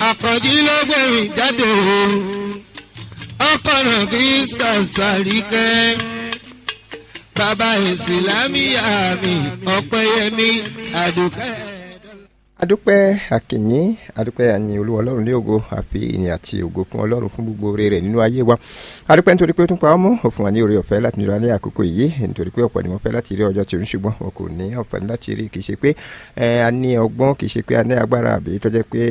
àkànjí ló gbẹ̀mí jáde o ọkọ̀ náà fi ṣàṣàrí kẹ́ bàbá ìsìlámíyà mi ọ̀pẹ̀yẹmí àdùkẹ́ adúpẹ́ akìnyín adúpẹ́ àyìn olúwa ọlọ́run ní ògo àfi ìyìn àti ògo fún ọlọ́run fún gbogbo oore rẹ̀ nínú ayé wa adúpẹ́ nítorí pé ó tún pa ọmọ òfin wa ní oore ọ̀fẹ́ láti nira ní àkókò yìí nítorí pé ọ̀pọ̀ ni wọ́n fẹ́ láti rí ọjọ́ tí ó ń ṣùgbọ́n wọn kò ní àǹfààní láti rí kì í ṣe pé a ní ọgbọ́n kì í ṣe pé a ní agbára àbí tó jẹ́ pé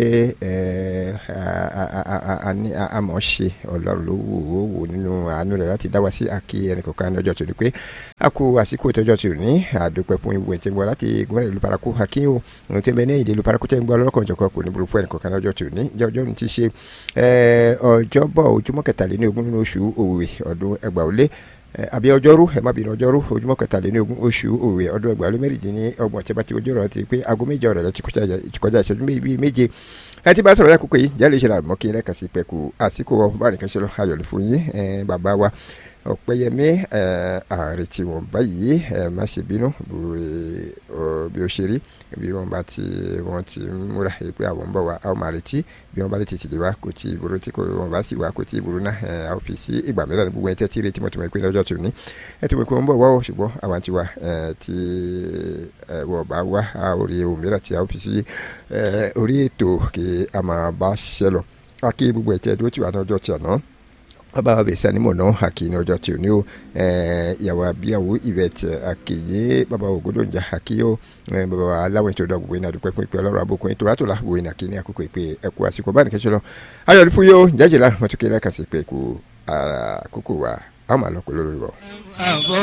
a mọ̀ ṣe ọlọ́run ló wò ó wò nínú àánú rẹ̀ láti dá wa sí àkí ẹnìkọ̀ọ̀kan ní ọjọ́ tó ní pé a kú àsìkò ìtọ́jọ́ tó ní àdúpẹ́ fún ìwé tí ń bọ̀ láti gbọ́dọ̀ ìlú paraku akínyó ohun tí ń bẹ ní ìdílé ìlú paraku tẹ́ ń gbọ́ lọ́kàn jọ̀kan kò ní burú fún ẹnìkọ̀ọ̀kan ní ọjọ́ tó ní jẹ́ ọjọ́ ní ti ṣe ọjọ́bọ̀ ojúmọ́ kẹtàléní ogún nínú oṣù òwe ọdún ẹgbàá ó lé àbí ọjọ́rú ẹ má bínú ọjọ́rú ojúmọ́ kẹtàléní ogún oṣù òwe ọdún ẹgbàá lé mẹ́rìndínlẹ́ ọgbọ̀n tí a bá ti ojú ọ̀rọ̀ ti pé aago méje ọ̀rọ̀ ti kọjá ìṣẹ́jú bíi méje ẹ ti bá sọ̀rọ̀ lákòókò yìí jẹ́ lè ṣe àmọ́ kí n lẹ́ka sí pẹ̀kú àsìkò bá nìkan ṣe lọ ayọ̀ ní fún yín bàbá wa ọ̀pẹ́yẹmí ààrẹ tí wọ́n báyìí má ṣe bínú bí ó ṣe rí bí wọ́n bá ti wọ́n ti múra pé àwọn ń bọ̀ wá a ó máa retí bí wọ́n bá lè tètè wá kò tí ìbúrú tí wọ́n bá sì wá kò tí ìbúrú náà a ó fi sí ìgbà mìíràn ní gbogbo ẹ̀ tẹ́tí retí mọ̀tìmọ̀ ìpínlẹ̀ ọjọ́ tó ní ẹ ti mọ̀ pé wọ́n ń bọ̀ wá o ṣùgbọ́n àwọn ti wá tí wọ́n bá wá a ò rí ohun mìíràn tí a ó fi sí orí ètò kí a máa bá ṣiṣẹ́ lọ a kí gbogbo ẹ̀ tẹ́ dúró tí wà ní ọjọ́ tí àná bàbá wa bẹ̀ sani mọ̀ náà àkì ní ọjọ́ tí o ní o ìyàwó abíyàwó ìbẹ̀tẹ̀ àkìyé bàbá ògòdó ń jà àkì o bàbá wa aláwọ̀ ètò ìdọ̀ gbogbo iná dúpẹ́ fún ìpè ọlọ́run abókun ètò rátòlá gbogbo iná kí ní àkókò ìpè ẹ̀kú àsìkò bá nìkẹ́ ṣe lọ ayọ̀ ní fún yóò jẹ́jìlá mọ̀tòkè lẹ́ka sí ìpè ẹ̀kú àkókò wa àwọn àlọ́ pẹ̀lú lórí wọ.